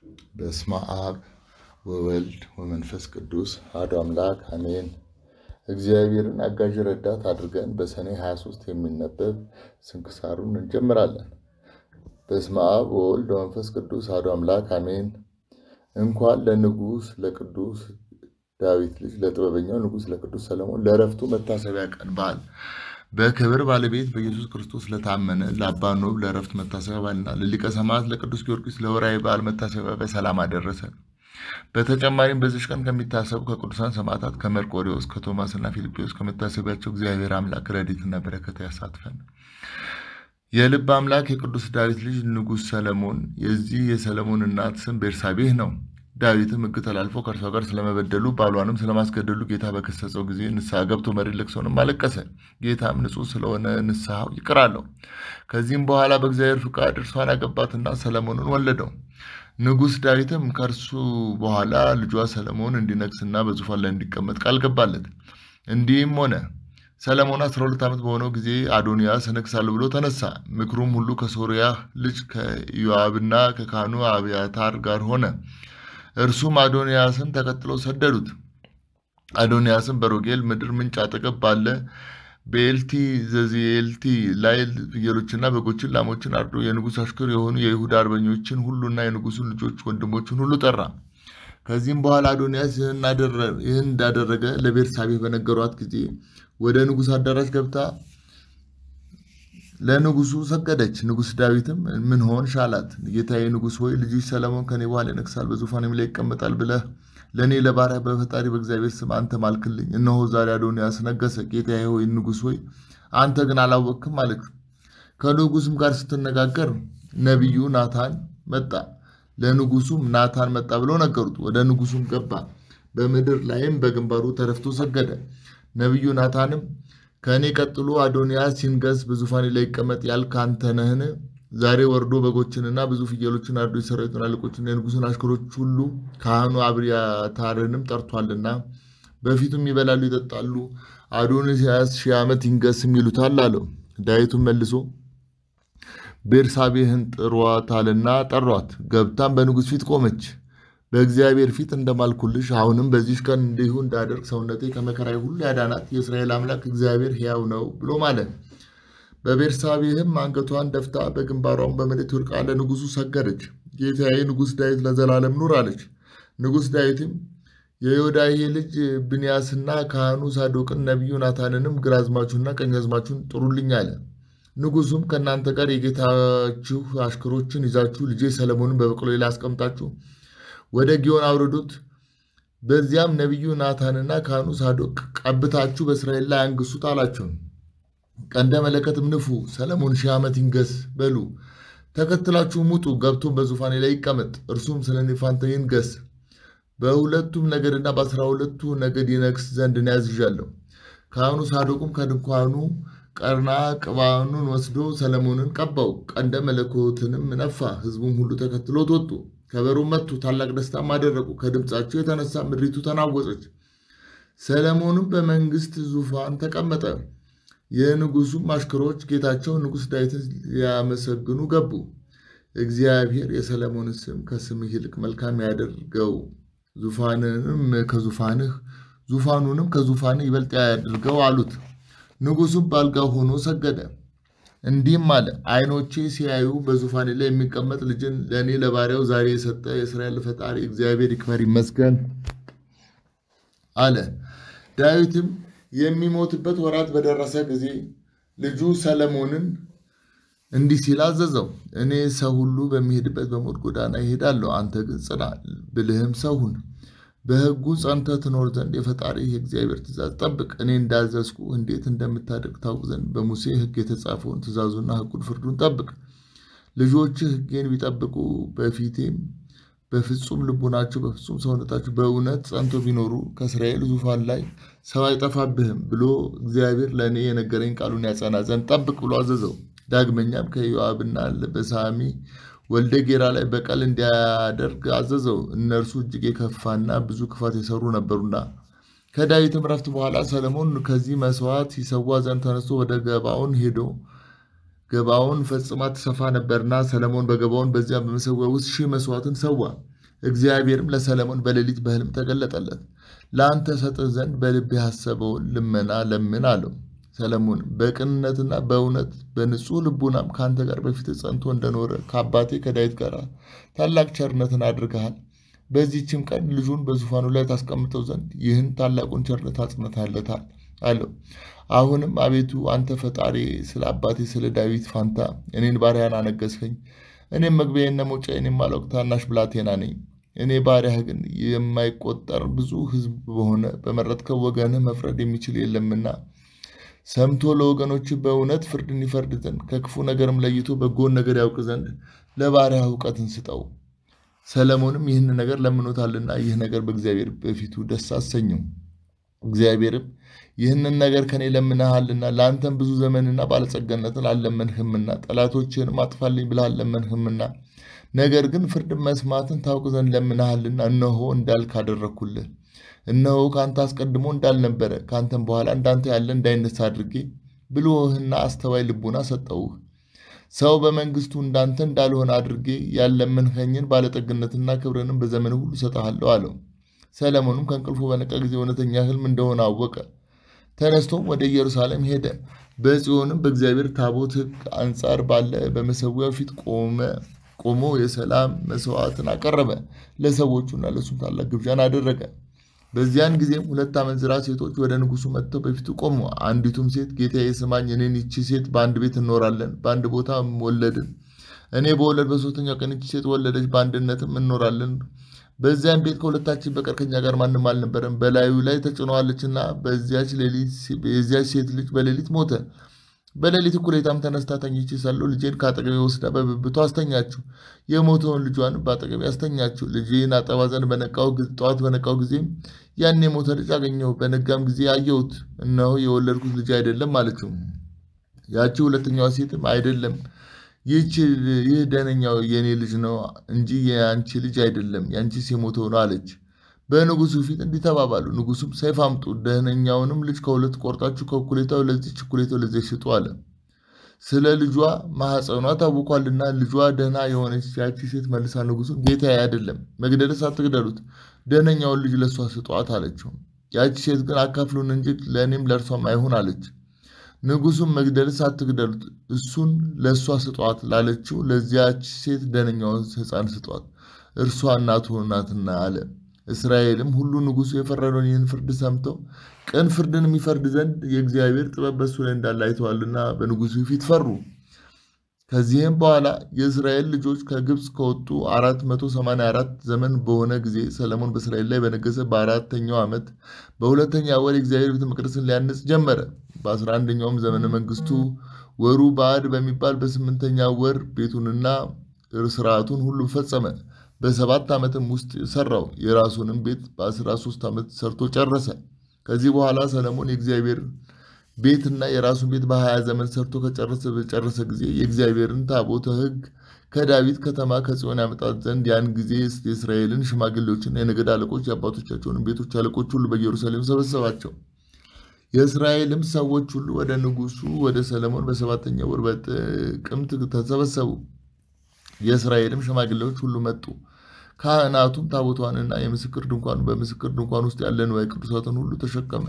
በስመ አብ ወወልድ ወመንፈስ ቅዱስ አሐዱ አምላክ አሜን። እግዚአብሔርን አጋዥ ረዳት አድርገን በሰኔ 23 የሚነበብ ስንክሳሩን እንጀምራለን። በስመ አብ ወወልድ ወመንፈስ ቅዱስ አሐዱ አምላክ አሜን። እንኳን ለንጉሥ ለቅዱስ ዳዊት ልጅ ለጥበበኛው ንጉሥ ለቅዱስ ሰለሞን ለዕረፍቱ መታሰቢያ ቀን በዓል በክብር ባለቤት በኢየሱስ ክርስቶስ ለታመነ ለአባ ኖብ ለዕረፍት መታሰቢያ በዓልና ለሊቀ ሰማዕት ለቅዱስ ጊዮርጊስ ለወርኃዊ በዓል መታሰቢያ በሰላም አደረሰ። በተጨማሪም በዚች ቀን ከሚታሰቡ ከቅዱሳን ሰማዕታት ከመርቆሬዎስ ከቶማስና ፊልጶስ ከመታሰቢያቸው እግዚአብሔር አምላክ ረድኤትና በረከት ያሳትፈን። የልብ አምላክ የቅዱስ ዳዊት ልጅ ንጉሥ ሰለሞን የዚህ የሰለሞን እናት ስም ቤርሳቤህ ነው። ዳዊትም ሕግ ተላልፎ ከእርሷ ጋር ስለመበደሉ ባሏንም ስለማስገደሉ ጌታ በከሰጸው ጊዜ ንስሐ ገብቶ መሪር ልቅሶንም አለቀሰ። ጌታም ንጹሕ ስለሆነ ንስሐው ይቅር አለው። ከዚህም በኋላ በእግዚአብሔር ፍቃድ እርሷን አገባትና ሰለሞንን ወለደው። ንጉሥ ዳዊትም ከእርሱ በኋላ ልጇ ሰለሞን እንዲነግስና በዙፋን ላይ እንዲቀመጥ ቃል ገባለት። እንዲህም ሆነ። ሰለሞን አስራ ሁለት ዓመት በሆነው ጊዜ አዶንያስ እነግሣለሁ ብሎ ተነሳ። ምክሩም ሁሉ ከሶርያ ልጅ ከኢዮአብና ከካህኑ አብያታር ጋር ሆነ። እርሱም አዶንያስን ተከትለው ሰደዱት። አዶንያስም በሮጌል ምድር ምንጭ አጠገብ ባለ በኤልቲ ዘዚኤልቲ ላይ ፍየሎችና በጎችን ላሞችን አርዶ የንጉሥ አሽከር የሆኑ የይሁዳ አርበኞችን ሁሉና የንጉሡን ልጆች ወንድሞችን ሁሉ ጠራ። ከዚህም በኋላ አዶንያስ ይህን እንዳደረገ ለቤርሳቤህ በነገሯት ጊዜ ወደ ንጉሥ አዳራሽ ገብታ ለንጉሱ ሰገደች። ንጉሥ ዳዊትም ምን ሆንሽ አላት። ጌታዬ ንጉሥ ሆይ ልጅሽ ሰለሞን ከኔ በኋላ ይነግሣል፣ በዙፋኔም ላይ ይቀመጣል ብለህ ለእኔ ለባሪያ በፈጣሪ በእግዚአብሔር ስም አንተ ማልክልኝ። እነሆ ዛሬ አዶንያስ ነገሰ። ጌታዬ ሆይ ንጉሥ ሆይ አንተ ግን አላወቅክም አለች። ከንጉሱም ጋር ስትነጋገር ነቢዩ ናታን መጣ። ለንጉሱም ናታን መጣ ብለው ነገሩት። ወደ ንጉሱም ገባ። በምድር ላይም በግንባሩ ተደፍቶ ሰገደ። ነቢዩ ናታንም ከእኔ ቀጥሎ አዶንያስ ሲንገስ በዙፋኔ ላይ ይቀመጥ ያልክ አንተ ነህን? ዛሬ ወርዶ በጎችንና ብዙ ፍየሎችን አርዶ የሰራዊቱን አለቆችና የንጉሱን አሽከሮች ሁሉ ካህኑ አብያታርንም ጠርቷልና በፊቱም ይበላሉ ይጠጣሉ። አዶንያስ ሺህ ዓመት ይንገስም ይሉታል አለው። ዳዊቱም መልሶ ቤርሳቤህን ጥሯታልና ጠሯት። ገብታም በንጉሥ ፊት ቆመች። በእግዚአብሔር ፊት እንደማልኩልሽ አሁንም በዚች ቀን እንዲሁ እንዳደርግ ሰውነቴ ከመከራዊ ሁሉ ያዳናት የእስራኤል አምላክ እግዚአብሔር ሕያው ነው ብሎ ማለ። በቤርሳቤህም አንገቷን ደፍታ በግንባሯም በመሬት ወድቃ ለንጉሱ ሰገደች። ጌታዬ ንጉሥ ዳዊት ለዘላለም ኑር አለች። ንጉሥ ዳዊትም የዮዳሄ ልጅ ብንያስና ካህኑ ሳዶቅን ነቢዩ ናታንንም ግራዝማችሁና ቀኛዝማችሁን ጥሩልኝ አለ። ንጉሱም ከእናንተ ጋር የጌታችሁ አሽከሮችን ይዛችሁ ልጄ ሰለሞንን በበቅሎ ላይ አስቀምጣችሁ ወደ ጊዮን አውርዱት። በዚያም ነቢዩ ናታንና ካህኑ ሳዶቅ ቀብታችሁ በእስራኤል ላይ አንግሱት አላቸው። ቀንደ መለከትም ንፉ፣ ሰለሞን ሺህ ዓመት ይንገስ በሉ። ተከትላችሁ ሙጡ፣ ገብቶም በዙፋኔ ላይ ይቀመጥ፣ እርሱም ስለ እኔ ፋንታ ይንገስ። በሁለቱም ነገድና በአስራ ሁለቱ ነገድ ይነግስ ዘንድ እኔ አዝዣለሁ። ካህኑ ሳዶቁም ከድንኳኑ ቀርና ቅባኑን ወስዶ ሰለሞንን ቀባው፣ ቀንደ መለኮትንም ነፋ። ሕዝቡም ሁሉ ተከትሎት ወጡ። ከበሮ መቱ፣ ታላቅ ደስታም አደረጉ። ከድምፃቸው የተነሳ ምድሪቱ ተናወጸች። ሰለሞንም በመንግስት ዙፋን ተቀመጠ። የንጉሱም አሽከሮች ጌታቸው ንጉሥ ዳዊትን ሊያመሰግኑ ገቡ። እግዚአብሔር የሰለሞንን ስም ከስምህ ይልቅ መልካም ያደርገው፣ ዙፋንንም ከዙፋንህ ዙፋኑንም ከዙፋንህ ይበልጥ ያድርገው አሉት። ንጉሱም በአልጋው ሆኖ ሰገደ። እንዲህም አለ፣ ዓይኖቼ ሲያዩ በዙፋኔ ላይ የሚቀመጥ ልጅን ለእኔ ለባሪያው ዛሬ የሰጠ የእስራኤል ፈጣሪ እግዚአብሔር ይክበር ይመስገን አለ። ዳዊትም የሚሞትበት ወራት በደረሰ ጊዜ ልጁ ሰለሞንን እንዲህ ሲል አዘዘው፣ እኔ ሰው ሁሉ በሚሄድበት በሞት ጎዳና ይሄዳለሁ፣ አንተ ግን ጽና፣ ብልህም ሰው ሁን። በሕጉ ጸንተህ ትኖር ዘንድ የፈጣሪ የእግዚአብሔር ትእዛዝ ጠብቅ። እኔ እንዳዘዝኩ እንዴት እንደምታደርግ ታውቅ ዘንድ በሙሴ ሕግ የተጻፈውን ትእዛዙና ሕጉን ፍርዱን ጠብቅ። ልጆችህ ሕጌን ቢጠብቁ በፊቴም በፍጹም ልቡናቸው በፍጹም ሰውነታቸው በእውነት ጸንቶ ቢኖሩ ከእስራኤል ዙፋን ላይ ሰው አይጠፋብህም ብሎ እግዚአብሔር ለእኔ የነገረኝ ቃሉን ያጸና ዘንድ ጠብቅ ብሎ አዘዘው። ዳግመኛም ከኢዮአብና በሳሚ ወልደ ጌራ ላይ በቀል እንዲያደርግ አዘዘው። እነርሱ እጅግ የከፋና ብዙ ክፋት የሰሩ ነበሩና። ከዳዊትም ረፍት በኋላ ሰለሞን ከዚህ መስዋዕት ይሰዋ ዘንድ ተነስቶ ወደ ገባውን ሄዶ ገባውን ፈጽማ ትሰፋ ነበርና ሰለሞን በገባውን በዚያ በመሰዊያ ውስጥ ሺህ መስዋዕትን ሰዋ። እግዚአብሔርም ለሰለሞን በሌሊት በሕልም ተገለጠለት። ለአንተ ሰጥህ ዘንድ በልብህ ያሰበውን ልመና ለምን አለው። ሰለሞን በቅንነትና በእውነት በንጹሕ ልቡናም ከአንተ ጋር በፊት ጸንቶ እንደኖረ ከአባቴ ከዳዊት ጋር ታላቅ ቸርነትን አድርገሃል። በዚህችም ቀን ልጁን በዙፋኑ ላይ ታስቀምጠው ዘንድ ይህን ታላቁን ቸርነት አጽንተሃለታል አለው። አሁንም አቤቱ አንተ ፈጣሪ ስለ አባቴ ስለ ዳዊት ፋንታ እኔን ባሪያን አነገስኸኝ። እኔም መግቢያዬና መውጫዬን የማላውቅ ታናሽ ብላቴና ነኝ። እኔ ባሪያህ ግን የማይቆጠር ብዙ ሕዝብ በሆነ በመረጥከው ወገንህ መፍረድ የሚችል የለምና ሰምቶ ለወገኖች በእውነት ፍርድን ይፈርድ ዘንድ ከክፉ ነገርም ለይቶ በጎን ነገር ያውቅ ዘንድ ለባሪያህ እውቀትን ስጠው። ሰለሞንም ይህን ነገር ለምኖታልና ይህ ነገር በእግዚአብሔር በፊቱ ደስ አሰኘው። እግዚአብሔርም ይህንን ነገር ከኔ ለምነሃልና ለአንተም ብዙ ዘመንና ባለጸጋነትን አልለመንህምና ጠላቶችህንም አጥፋልኝ ብለህ አልለመንህምና ነገር ግን ፍርድ መስማትን ታውቅ ዘንድ ለምነሃልና እነሆ እንዳልክ አደረግኩልህ። እነሆ ከአንተ አስቀድሞ እንዳልነበረ ከአንተም በኋላ እንዳንተ ያለ እንዳይነሳ አድርጌ ብልህና አስተዋይ ልቡና ሰጠውህ። ሰው በመንግስቱ እንዳንተ እንዳልሆነ አድርጌ ያለመንኸኝን ባለጠግነትና ክብርንም በዘመን ሁሉ እሰጥሃለሁ አለው። ሰለሞንም ከእንቅልፉ በነቃ ጊዜ እውነተኛ ሕልም እንደሆነ አወቀ። ተነስቶም ወደ ኢየሩሳሌም ሄደ። በጽዮንም በእግዚአብሔር ታቦት ሕግ አንጻር ባለ በመሰዊያው ፊት ቆመ ቆሞ የሰላም መስዋዕትን አቀረበ። ለሰዎቹና ለእሱም ታላቅ ግብዣን አደረገ። በዚያን ጊዜም ሁለት አመንዝራ ሴቶች ወደ ንጉሱ መጥተው በፊቱ ቆሙ። አንዲቱም ሴት ጌታዬ ስማኝ፣ እኔን ይቺ ሴት በአንድ ቤት እንኖራለን፣ በአንድ ቦታ ወለድን። እኔ በወለድ በሶስተኛው ቀን ይቺ ሴት ወለደች፣ በአንድነትም እንኖራለን። በዚያም ቤት ከሁለታችን በቀር ከኛ ጋር ማንም አልነበረም። በላዩ ላይ ተጭነዋለችና በዚያች ሌሊት የዚያች ሴት ልጅ በሌሊት ሞተ። በሌሊት እኩሌታም ተነስታ ተኝቼ ሳለሁ ልጄን ከአጠገቤ ወስዳ በብብቷ አስተኛችው። የሞተውን ልጇን በአጠገቤ አስተኛችው። ልጄን አጠባ ዘንድ በነቃው ጠዋት በነቃው ጊዜም ያን የሞተ ልጅ አገኘሁ። በነጋም ጊዜ አየሁት፣ እነሆ የወለድኩት ልጅ አይደለም አለችው። ያቺ ሁለተኛዋ ሴትም አይደለም ይህች ይህ ደህነኛው የእኔ ልጅ ነው እንጂ የአንቺ ልጅ አይደለም፣ የአንቺስ የሞተው ነው አለች። በንጉሱ ፊት እንዲህ ተባባሉ። ንጉሱም ሰይፍ አምጡ፣ ደህነኛውንም ልጅ ከሁለት ቆርጣችሁ ከእኩሌታው ለዚች እኩሌታው ለዚያች ስጡ አለ። ስለ ልጇ ማኅፀኗ ታውቋልና ልጇ ደህና የሆነች ያቺ ሴት መልሳ ንጉሱን ጌታዬ አይደለም፣ መግደልስ አትግደሉት፣ ደህነኛውን ልጅ ለእሷ ስጧት አለችው። ያቺ ሴት ግን አካፍሉን እንጂ ለእኔም ለእርሷም አይሁን አለች። ንጉሱም መግደልስ አትግደሉት፣ እሱን ለእሷ ስጧት ላለችው ለዚያች ሴት ደህነኛውን ሕፃን ስጧት፣ እርሷ እናቱ ናትና አለ። እስራኤልም ሁሉ ንጉሱ የፈረደውን ይህን ፍርድ ሰምተው ቅን ፍርድን የሚፈርድ ዘንድ የእግዚአብሔር ጥበብ በሱ ላይ እንዳለ አይተዋልና በንጉሱ ፊት ፈሩ። ከዚህም በኋላ የእስራኤል ልጆች ከግብፅ ከወጡ አራት መቶ ሰማንያ አራት ዘመን በሆነ ጊዜ ሰለሞን በእስራኤል ላይ በነገሰ በአራተኛው ዓመት በሁለተኛ ወር የእግዚአብሔር ቤተ መቅደስን ሊያንጽ ጀመረ። በአስራ አንደኛውም ዘመነ መንግስቱ ወሩ ባዕድ በሚባል በስምንተኛ ወር ቤቱንና ስርዓቱን ሁሉ ፈጸመ። በሰባት ዓመትም ውስጥ ሰራው። የራሱንም ቤት በአስራ ሶስት ዓመት ሰርቶ ጨረሰ። ከዚህ በኋላ ሰለሞን የእግዚአብሔር ቤትና የራሱን ቤት በሀያ ዘመን ሰርቶ ከጨረሰ በጨረሰ ጊዜ የእግዚአብሔርን ታቦተ ሕግ ከዳዊት ከተማ ከጽዮን ያመጣት ዘንድ ያን ጊዜ የእስራኤልን ሽማግሌዎችና የነገድ አለቆች የአባቶቻቸውን ቤቶች አለቆች ሁሉ በኢየሩሳሌም ሰበሰባቸው። የእስራኤልም ሰዎች ሁሉ ወደ ንጉሱ ወደ ሰለሞን በሰባተኛ ወር በጥቅምት ተሰበሰቡ። የእስራኤልም ሽማግሌዎች ሁሉ መጡ። ካህናቱም ታቦቷንና የምስክር ድንኳኑ በምስክር ድንኳን ውስጥ ያለ ንዋየ ቅዱሳትን ሁሉ ተሸከመ።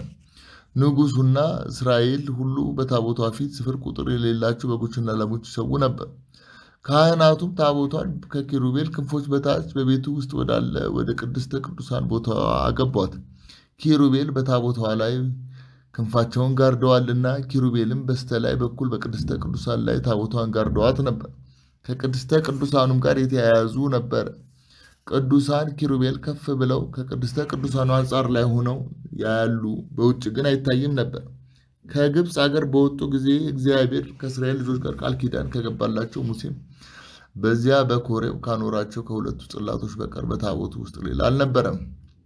ንጉሱና እስራኤል ሁሉ በታቦቷ ፊት ስፍር ቁጥር የሌላቸው በጎችና ላሞች ይሰዉ ነበር። ካህናቱም ታቦቷን ከኪሩቤል ክንፎች በታች በቤቱ ውስጥ ወዳለ ወደ ቅድስተ ቅዱሳን ቦታ አገቧት። ኪሩቤል በታቦቷ ላይ ክንፋቸውን ጋርደዋልና፣ ኪሩቤልም በስተላይ በኩል በቅድስተ ቅዱሳን ላይ ታቦቷን ጋርደዋት ነበር። ከቅድስተ ቅዱሳኑም ጋር የተያያዙ ነበረ። ቅዱሳን ኪሩቤል ከፍ ብለው ከቅድስተ ቅዱሳኑ አንጻር ላይ ሆነው ያሉ፣ በውጭ ግን አይታይም ነበር። ከግብፅ አገር በወጡ ጊዜ እግዚአብሔር ከእስራኤል ልጆች ጋር ቃል ኪዳን ከገባላቸው ሙሴም በዚያ በኮሬብ ካኖራቸው ከሁለቱ ጽላቶች በቀር በታቦቱ ውስጥ ሌላ አልነበረም።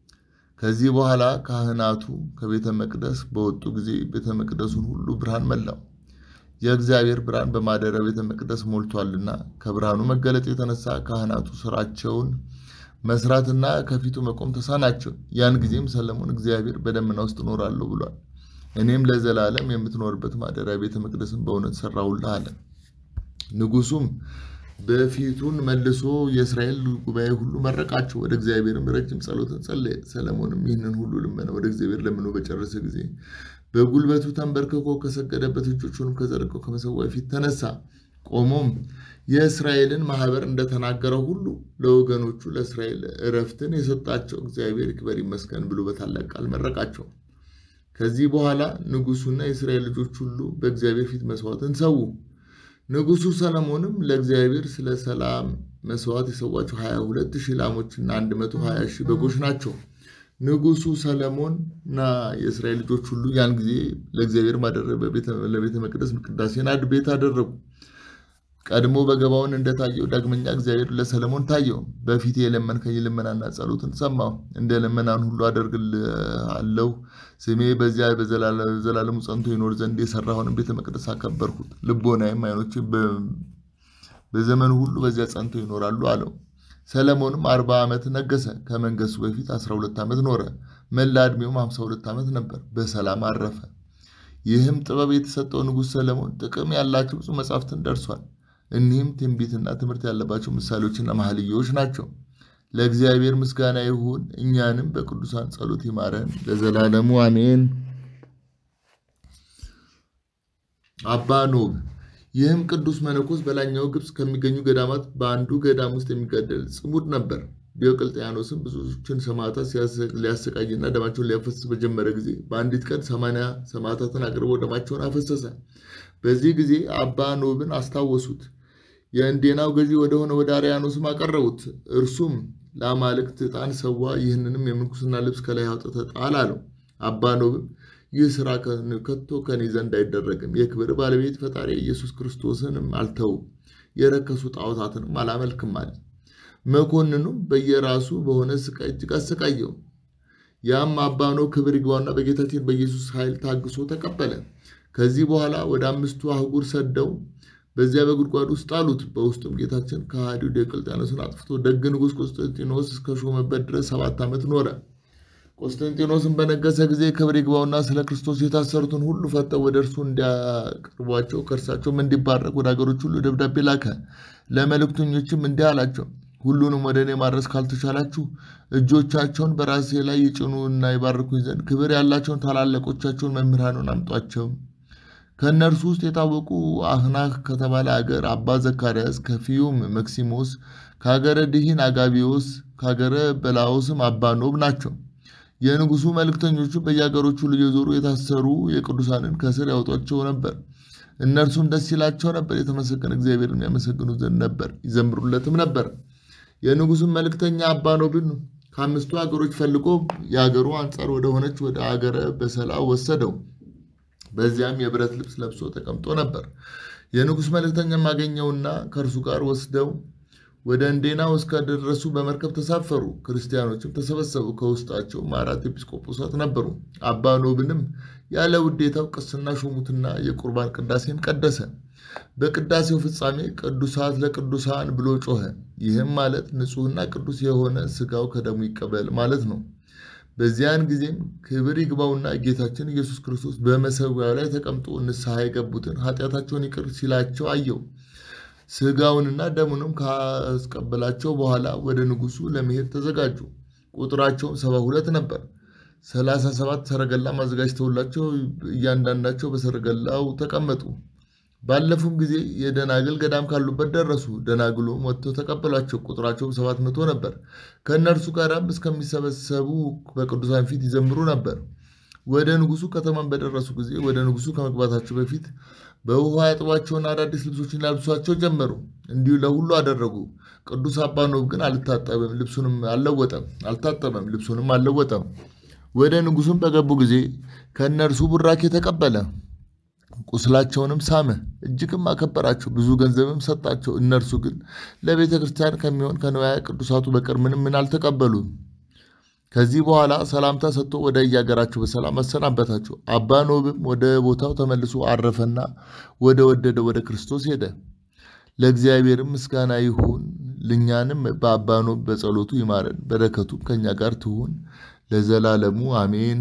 ከዚህ በኋላ ካህናቱ ከቤተ መቅደስ በወጡ ጊዜ ቤተ መቅደሱን ሁሉ ብርሃን መላው። የእግዚአብሔር ብርሃን በማደሪያው ቤተ መቅደስ ሞልቷልና ከብርሃኑ መገለጥ የተነሳ ካህናቱ ስራቸውን መስራትና ከፊቱ መቆም ተሳናቸው። ያን ጊዜም ሰለሞን እግዚአብሔር በደመና ውስጥ እኖራለሁ ብሏል፣ እኔም ለዘላለም የምትኖርበት ማደሪያ ቤተ መቅደስን በእውነት ሰራሁልህ አለ። ንጉሱም በፊቱን መልሶ የእስራኤል ጉባኤ ሁሉ መረቃቸው። ወደ እግዚአብሔርም ረጅም ጸሎትን ጸለየ። ሰለሞንም ይህንን ሁሉ ልመና ወደ እግዚአብሔር ለምኖ በጨረሰ ጊዜ በጉልበቱ ተንበርክኮ ከሰገደበት እጆቹንም ከዘረጋው ከመሠዊያው ፊት ተነሳ። ቆሞም የእስራኤልን ማህበር እንደተናገረው ሁሉ ለወገኖቹ ለእስራኤል እረፍትን የሰጣቸው እግዚአብሔር ይክበር ይመስገን ብሎ በታላቅ ቃል መረቃቸው። ከዚህ በኋላ ንጉሡና የእስራኤል ልጆች ሁሉ በእግዚአብሔር ፊት መስዋዕትን ሰዉ። ንጉሡ ሰለሞንም ለእግዚአብሔር ስለ ሰላም መስዋዕት የሰዋቸው 22 ሺህ ላሞችና 120 ሺህ በጎች ናቸው። ንጉሡ ሰለሞንና የእስራኤል ልጆች ሁሉ ያን ጊዜ ለእግዚአብሔር ማደረ ለቤተ መቅደስ ቅዳሴን አድ ቤት አደረጉ። ቀድሞ በገባውን እንደታየው ዳግመኛ እግዚአብሔር ለሰለሞን ታየው። በፊቴ የለመንከኝ ልመናና ጸሎትን ሰማሁ። እንደ ልመናን ሁሉ አደርግልሃለሁ። ስሜ በዚያ በዘላለሙ ጸንቶ ይኖር ዘንድ የሰራሁንም ቤተ መቅደስ አከበርሁት። ልቦናዬም ዓይኖቼ በዘመኑ ሁሉ በዚያ ጸንተው ይኖራሉ አለው። ሰለሞንም አርባ ዓመት ነገሰ። ከመንገሱ በፊት አስራ ሁለት ዓመት ኖረ። መላ ዕድሜውም ሃምሳ ሁለት ዓመት ነበር። በሰላም አረፈ። ይህም ጥበብ የተሰጠው ንጉሥ ሰለሞን ጥቅም ያላቸው ብዙ መጻሕፍትን ደርሷል። እኒህም ትንቢትና ትምህርት ያለባቸው ምሳሌዎችና መኃልዮች ናቸው። ለእግዚአብሔር ምስጋና ይሁን፣ እኛንም በቅዱሳን ጸሎት ይማረን ለዘላለሙ አሜን። አባ ኖብ ይህም ቅዱስ መነኮስ በላይኛው ግብፅ ከሚገኙ ገዳማት በአንዱ ገዳም ውስጥ የሚጋደል ጽሙድ ነበር። ዲዮቅልጥያኖስም ብዙዎችን ሰማዕታት ሊያሰቃይና ደማቸውን ሊያፈስስ በጀመረ ጊዜ በአንዲት ቀን ሰማንያ ሰማዕታትን አቅርቦ ደማቸውን አፈሰሰ። በዚህ ጊዜ አባ ኖብን አስታወሱት። የእንዴናው ገዢ ወደሆነ ወደ አርያኖስም አቀረቡት። እርሱም ለአማልክት ዕጣን ሰዋ፣ ይህንንም የምንኩስና ልብስ ከላይ አውጥተህ ጣል አለው። አባ ኖብም ይህ ስራ ከቶ ከኔ ዘንድ አይደረግም፣ የክብር ባለቤት ፈጣሪ ኢየሱስ ክርስቶስንም አልተውም፣ የረከሱ ጣዖታትንም አላመልክም አለ። መኮንኑም በየራሱ በሆነ ስቃይ እጅግ አሰቃየው። ያም አባ ኖብ ክብር ይግባውና በጌታችን በኢየሱስ ኃይል ታግሶ ተቀበለ። ከዚህ በኋላ ወደ አምስቱ አህጉር ሰደው በዚያ በጉድጓድ ውስጥ ጣሉት። በውስጡም ጌታችን ከሃዲው ዲዮቅልጥያኖስን አጥፍቶ ደግ ንጉሥ ቆስጠንጢኖስ እስከሾመበት ድረስ ሰባት ዓመት ኖረ። ቆስጠንጢኖስን በነገሰ ጊዜ ክብር ይግባውና ስለ ክርስቶስ የታሰሩትን ሁሉ ፈተው ወደ እርሱ እንዲያቀርቧቸው ከእርሳቸውም እንዲባረክ ወደ አገሮች ሁሉ ደብዳቤ ላከ። ለመልእክተኞችም እንዲህ አላቸው፣ ሁሉንም ወደ እኔ ማድረስ ካልተቻላችሁ እጆቻቸውን በራሴ ላይ ይጭኑ እና ይባርኩኝ ዘንድ ክብር ያላቸውን ታላላቆቻቸውን መምህራኑን አምጧቸው። ከእነርሱ ውስጥ የታወቁ አህናክ ከተባለ አገር አባ ዘካርያስ፣ ከፊዩም መክሲሞስ፣ ከሀገረ ድሂን አጋቢዎስ፣ ከሀገረ በላዎስም አባ ኖብ ናቸው። የንጉሱ መልእክተኞቹ በየአገሮቹ እየዞሩ የታሰሩ የቅዱሳንን ከስር ያወጧቸው ነበር። እነርሱም ደስ ይላቸው ነበር፣ የተመሰገነ እግዚአብሔርን የሚያመሰግኑት ዘንድ ነበር፣ ይዘምሩለትም ነበር። የንጉሱን መልእክተኛ አባ ኖብን ከአምስቱ አገሮች ፈልጎ የአገሩ አንጻር ወደሆነች ወደ አገረ በሰላ ወሰደው። በዚያም የብረት ልብስ ለብሶ ተቀምጦ ነበር። የንጉሥ መልእክተኛም አገኘውና ከእርሱ ጋር ወስደው ወደ እንዴናው እስከደረሱ በመርከብ ተሳፈሩ። ክርስቲያኖችም ተሰበሰቡ። ከውስጣቸውም አራት ኤጲስቆጶሳት ነበሩ። አባ ኖብንም ያለ ውዴታው ቅስና ሾሙትና የቁርባን ቅዳሴን ቀደሰ። በቅዳሴው ፍጻሜ ቅዱሳት ለቅዱሳን ብሎ ጮኸ። ይህም ማለት ንጹሕና ቅዱስ የሆነ ሥጋው ከደሙ ይቀበል ማለት ነው። በዚያን ጊዜም ክብር ይግባውና ጌታችን ኢየሱስ ክርስቶስ በመሠዊያው ላይ ተቀምጦ ንስሐ የገቡትን ኃጢአታቸውን ይቅር ሲላቸው አየው። ሥጋውንና ደሙንም ካስቀበላቸው በኋላ ወደ ንጉሡ ለመሄድ ተዘጋጁ። ቁጥራቸውም ሰባ ሁለት ነበር። ሰላሳ ሰባት ሰረገላ አዘጋጅተውላቸው እያንዳንዳቸው በሰረገላው ተቀመጡ። ባለፉም ጊዜ የደናግል ገዳም ካሉበት ደረሱ። ደናግሎም ወጥተው ተቀበሏቸው። ቁጥራቸውም ሰባት መቶ ነበር። ከእነርሱ ጋርም እስከሚሰበሰቡ በቅዱሳን ፊት ይዘምሩ ነበር። ወደ ንጉሡ ከተማን በደረሱ ጊዜ ወደ ንጉሡ ከመግባታቸው በፊት በውሃ ያጥቧቸውና አዳዲስ ልብሶችን ያልብሷቸው ጀመሩ። እንዲሁ ለሁሉ አደረጉ። ቅዱስ አባ ኖብ ግን አልታጠበም፣ ልብሱንም አልለወጠም፣ አልታጠበም፣ ልብሱንም አልለወጠም። ወደ ንጉሡም በገቡ ጊዜ ከእነርሱ ቡራኬ ተቀበለ። ቁስላቸውንም ሳመ፣ እጅግም አከበራቸው፣ ብዙ ገንዘብም ሰጣቸው። እነርሱ ግን ለቤተ ክርስቲያን ከሚሆን ከንዋየ ቅዱሳቱ በቀር ምንም ምን አልተቀበሉም። ከዚህ በኋላ ሰላምታ ሰጥቶ ወደ የአገራቸው በሰላም አሰናበታቸው። አባ ኖብም ወደ ቦታው ተመልሶ አረፈና ወደ ወደደ ወደ ክርስቶስ ሄደ። ለእግዚአብሔርም ምስጋና ይሁን፣ ልኛንም በአባ ኖብ በጸሎቱ ይማረን፣ በረከቱም ከእኛ ጋር ትሁን ለዘላለሙ አሜን።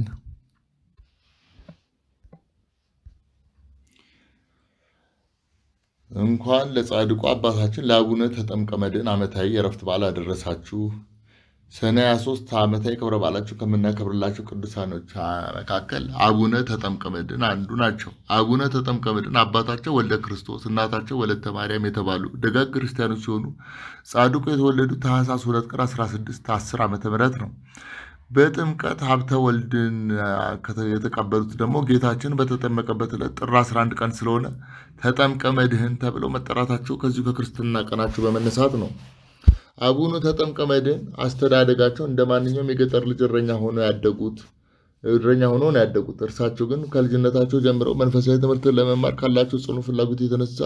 እንኳን ለጻድቁ አባታችን ለአቡነ ተጠምቀ መድኅን ዓመታዊ የዕረፍት በዓል አደረሳችሁ። ሰኔ 23 ዓመታዊ ክብረ በዓላቸው ከምናከብርላቸው ቅዱሳኖች መካከል አቡነ ተጠምቀ መድኅን አንዱ ናቸው። አቡነ ተጠምቀ መድኅን አባታቸው ወልደ ክርስቶስ እናታቸው ወለተ ማርያም የተባሉ ደጋግ ክርስቲያኖች ሲሆኑ ጻድቁ የተወለዱት ታኅሳስ 2 ቀን 16 10 ዓ ም ነው። በጥምቀት ሀብተ ወልድን የተቀበሉት ደግሞ ጌታችን በተጠመቀበት ዕለት ጥር 11 ቀን ስለሆነ ተጠምቀ መድኅን ተብለው መጠራታቸው ከዚሁ ከክርስትና ቀናቸው በመነሳት ነው። አቡነ ተጠምቀ መድኅን አስተዳደጋቸው እንደ ማንኛውም የገጠር ልጅ እረኛ ሆነው ያደጉት እረኛ ሆነው ነው ያደጉት። እርሳቸው ግን ከልጅነታቸው ጀምረው መንፈሳዊ ትምህርትን ለመማር ካላቸው ጽኑ ፍላጎት የተነሳ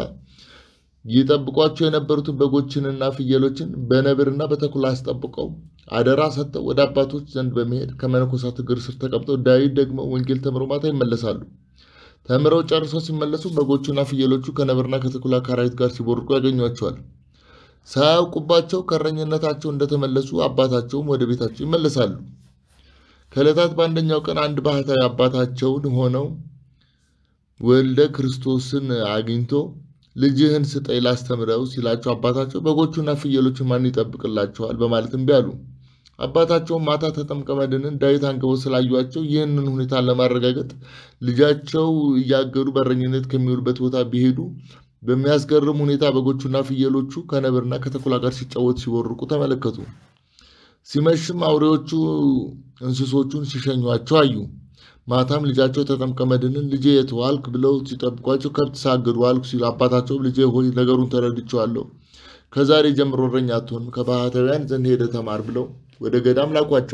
ይጠብቋቸው የነበሩትን በጎችንና ፍየሎችን በነብርና በተኩላ አስጠብቀው አደራ ሰጥተው ወደ አባቶች ዘንድ በመሄድ ከመነኮሳት እግር ስር ተቀምጠው ዳዊት ደግሞ ወንጌል ተምረው ማታ ይመለሳሉ። ተምረው ጨርሰው ሲመለሱ በጎቹና ፍየሎቹ ከነብርና ከተኩላ ከአራዊት ጋር ሲቦርቁ ያገኟቸዋል። ሳያውቁባቸው ከእረኝነታቸው እንደተመለሱ አባታቸውም ወደ ቤታቸው ይመለሳሉ። ከዕለታት በአንደኛው ቀን አንድ ባህታዊ አባታቸውን ሆነው ወልደ ክርስቶስን አግኝቶ ልጅህን ስጠኝ ላስተምረው ሲላቸው አባታቸው በጎቹና ፍየሎችን ማን ይጠብቅላቸዋል? በማለት እምቢ አሉ። አባታቸውም ማታ ተጠምቀ መድኅንን ዳዊት አንግበው ስላዩቸው ይህንን ሁኔታ ለማረጋገጥ ልጃቸው እያገዱ በእረኝነት ከሚውልበት ቦታ ቢሄዱ በሚያስገርም ሁኔታ በጎቹና ፍየሎቹ ከነብርና ከተኩላ ጋር ሲጫወቱ ሲቦርቁ ተመለከቱ። ሲመሽም አውሬዎቹ እንስሶቹን ሲሸኟቸው አዩ። ማታም ልጃቸው ተጠምቀ መድኅንን ልጄ የት ዋልክ ብለው ሲጠብቋቸው ከብት ሳግድ ዋልኩ ሲሉ አባታቸውም ልጄ ሆይ ነገሩን ተረድቼዋለሁ፣ ከዛሬ ጀምሮ እረኛ አትሆንም፣ ከባህታውያን ዘንድ ሄደ ተማር ብለው ወደ ገዳም ላኳቸው።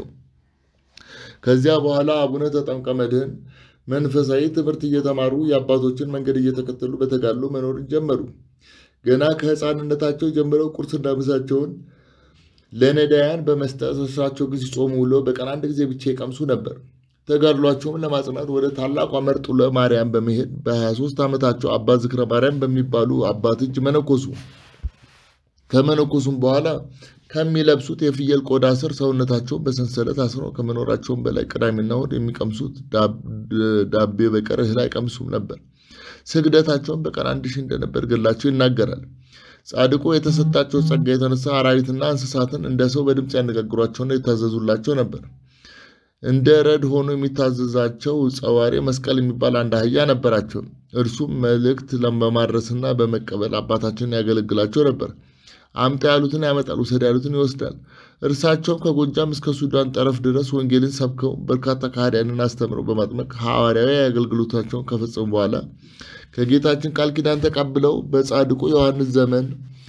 ከዚያ በኋላ አቡነ ተጠምቀ መድኅን መንፈሳዊ ትምህርት እየተማሩ የአባቶችን መንገድ እየተከተሉ በተጋድሎ መኖር ጀመሩ። ገና ከሕፃንነታቸው ጀምረው ቁርስና ምሳቸውን ለነዳያን በመስጠት እሳቸው ግን ሲጾሙ ውለው በቀን አንድ ጊዜ ብቻ ይቀምሱ ነበር። ተጋድሏቸውን ለማጽናት ወደ ታላቋ መርጡለ ማርያም በመሄድ በ23 ዓመታቸው አባ ዝክረ ማርያም በሚባሉ አባት እጅ መነኮሱ። ከመነኮሱም በኋላ ከሚለብሱት የፍየል ቆዳ ስር ሰውነታቸውን በሰንሰለት አስረው ከመኖራቸውም በላይ ቅዳሜና እሑድ የሚቀምሱት ዳቤ በቀር እህል አይቀምሱም ነበር። ስግደታቸውን በቀን አንድ ሺህ እንደነበር ገድላቸው ይናገራል። ጻድቁ የተሰጣቸው ጸጋ የተነሳ አራዊትና እንስሳትን እንደ ሰው በድምፅ ያነጋግሯቸውና የታዘዙላቸው ነበር። እንደ ረድ ሆኖ የሚታዘዛቸው ጸዋሪ መስቀል የሚባል አንድ አህያ ነበራቸው። እርሱም መልእክት በማድረስና በመቀበል አባታችንን ያገለግላቸው ነበር። አምጣ ያሉትን ያመጣል፣ ውሰድ ያሉትን ይወስዳል። እርሳቸውም ከጎጃም እስከ ሱዳን ጠረፍ ድረስ ወንጌልን ሰብከው በርካታ ከሃዲያንን አስተምረው በማጥመቅ ሐዋርያዊ አገልግሎታቸውን ከፈጸሙ በኋላ ከጌታችን ቃል ኪዳን ተቀብለው በጻድቁ ዮሐንስ ዘመን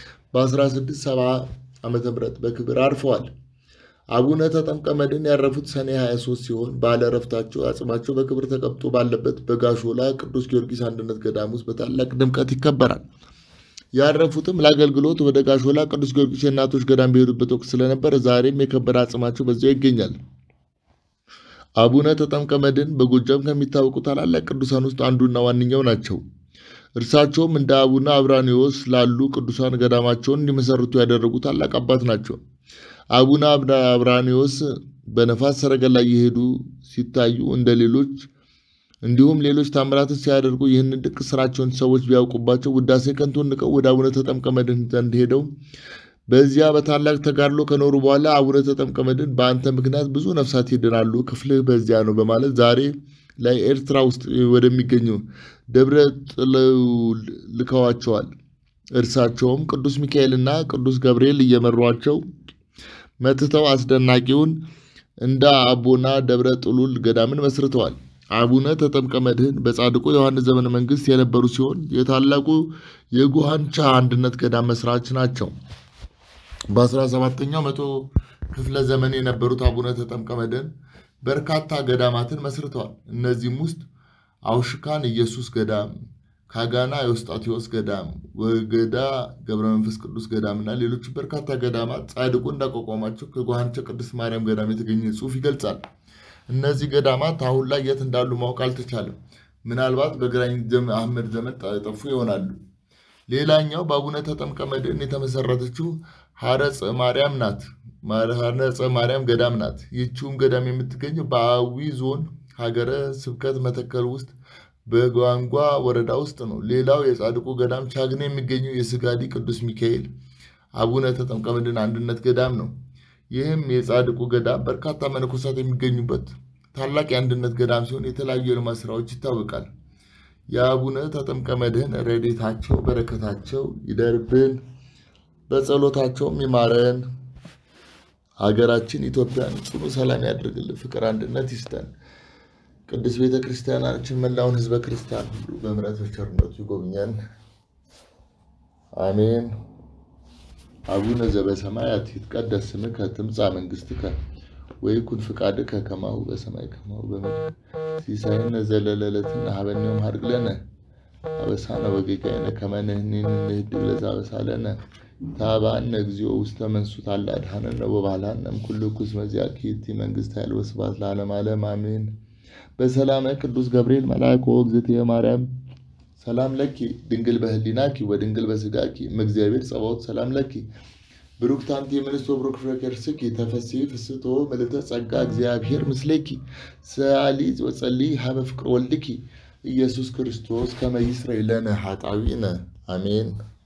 በ1670 ዓ ም በክብር አርፈዋል። አቡነ ተጠምቀ መድኅን ያረፉት ሰኔ 23 ሲሆን ባለ ዕረፍታቸው አጽማቸው በክብር ተቀምጦ ባለበት በጋሾላ ቅዱስ ጊዮርጊስ አንድነት ገዳም ውስጥ በታላቅ ድምቀት ይከበራል። ያረፉትም ለአገልግሎት ወደ ጋሾላ ቅዱስ ጊዮርጊስ የእናቶች ገዳም በሄዱበት ወቅት ስለነበር ዛሬም የከበረ አጽማቸው በዚያው ይገኛል። አቡነ ተጠምቀ መድኅን በጎጃም ከሚታወቁ ታላላቅ ቅዱሳን ውስጥ አንዱና ዋነኛው ናቸው። እርሳቸውም እንደ አቡነ አብራኒዎስ ላሉ ቅዱሳን ገዳማቸውን እንዲመሰርቱ ያደረጉ ታላቅ አባት ናቸው። አቡነ አብራኒዎስ በነፋስ ሰረገላ እየሄዱ ሲታዩ እንደ ሌሎች እንዲሁም ሌሎች ታምራትን ሲያደርጉ ይህንን ድንቅ ስራቸውን ሰዎች ቢያውቁባቸው ውዳሴ ከንቱን ንቀው ወደ አቡነ ተጠምቀ መድኅን ዘንድ ሄደው በዚያ በታላቅ ተጋድሎ ከኖሩ በኋላ አቡነ ተጠምቀ መድኅን በአንተ ምክንያት ብዙ ነፍሳት ይድናሉ፣ ክፍልህ በዚያ ነው በማለት ዛሬ ላይ ኤርትራ ውስጥ ወደሚገኙ ደብረ ጥለው ልከዋቸዋል። እርሳቸውም ቅዱስ ሚካኤልና ቅዱስ ገብርኤል እየመሯቸው መትተው አስደናቂውን እንደ አቦና ደብረ ጥሉል ገዳምን መስርተዋል። አቡነ ተጠምቀ መድኅን በጻድቁ ዮሐንስ ዘመነ መንግስት የነበሩ ሲሆን የታላቁ የጉሃንቻ አንድነት ገዳም መስራች ናቸው። በ17ኛው መቶ ክፍለ ዘመን የነበሩት አቡነ ተጠምቀ መድኅን በርካታ ገዳማትን መስርተዋል። እነዚህም ውስጥ አውሽካን ኢየሱስ ገዳም፣ ካጋና የውስጣቴዎስ ገዳም፣ ወገዳ ገብረ መንፈስ ቅዱስ ገዳም እና ሌሎች በርካታ ገዳማት ጻድቁ እንዳቋቋማቸው ከጓሃንቸ ቅድስት ማርያም ገዳም የተገኘ ጽሑፍ ይገልጻል። እነዚህ ገዳማት አሁን ላይ የት እንዳሉ ማወቅ አልተቻለም። ምናልባት በግራኝ አህመድ ዘመን ጠፉ ይሆናሉ። ሌላኛው በአቡነ ተጠምቀ መድኅን የተመሰረተችው ሐረፀ ማርያም ናት። ሐረፀ ማርያም ገዳም ናት። ይህችውም ገዳም የምትገኘው በአዊ ዞን ሀገረ ስብከት መተከል ውስጥ በጓንጓ ወረዳ ውስጥ ነው። ሌላው የጻድቁ ገዳም ቻግኔ የሚገኘው የስጋዲ ቅዱስ ሚካኤል አቡነ ተጠምቀ መድኅን አንድነት ገዳም ነው። ይህም የጻድቁ ገዳም በርካታ መነኮሳት የሚገኙበት ታላቅ የአንድነት ገዳም ሲሆን የተለያዩ የልማት ስራዎች ይታወቃል። የአቡነ ተጠምቀ መድኅን ረድኤታቸው በረከታቸው ይደርብን፣ በጸሎታቸውም ይማረን። ሀገራችን ኢትዮጵያን ጽኑ ሰላም ያድርግልን፣ ፍቅር አንድነት ይስጠን። ቅዱስ ቤተ ክርስቲያናችን መላውን ሕዝበ ክርስቲያን ሁሉ በምሕረት በቸርነቱ ይጎብኘን። አሜን። አቡነ ዘበሰማያት ይትቀደስ ስምከ ትምጻእ መንግሥትከ ወይኩን ፍቃድከ ከማሁ በሰማይ ከማሁ በምድር ሲሳየነ ዘለለዕለትነ ሀበነ ዮም ሀድግ ለነ አበሳነ ወጌጋየነ ከመ ንሕነኒ ንኅድግ ለዘአበሳለነ ታባአነ እግዚኦ ውስተ መንሱት አላ አድኃነነ ወባልሐነ እምኩሉ ኩስ መዚአኪ ይእቲ መንግሥት ኃይል ወስብሐት ለዓለመ ዓለም አሜን። በሰላመ ቅዱስ ገብርኤል መልአክ ወእግዝእትየ ማርያም ሰላም ለኪ ድንግል በህሊናኪ ወድንግል በስጋኪ እምእግዚአብሔር ጸባኦት ሰላም ለኪ ብሩክት አንቲ እምንስት ወብሩክ ፍሬ ከርሥኪ ተፈሥሒ ፍስሕቶ ምልዕተ ጸጋ እግዚአብሔር ምስሌኪ ሰአሊ ወጸልዪ ሀበ ፍቅር ወልድኪ ኢየሱስ ክርስቶስ ከመ ይስረይ ለነ ኃጣውኢነ አሜን።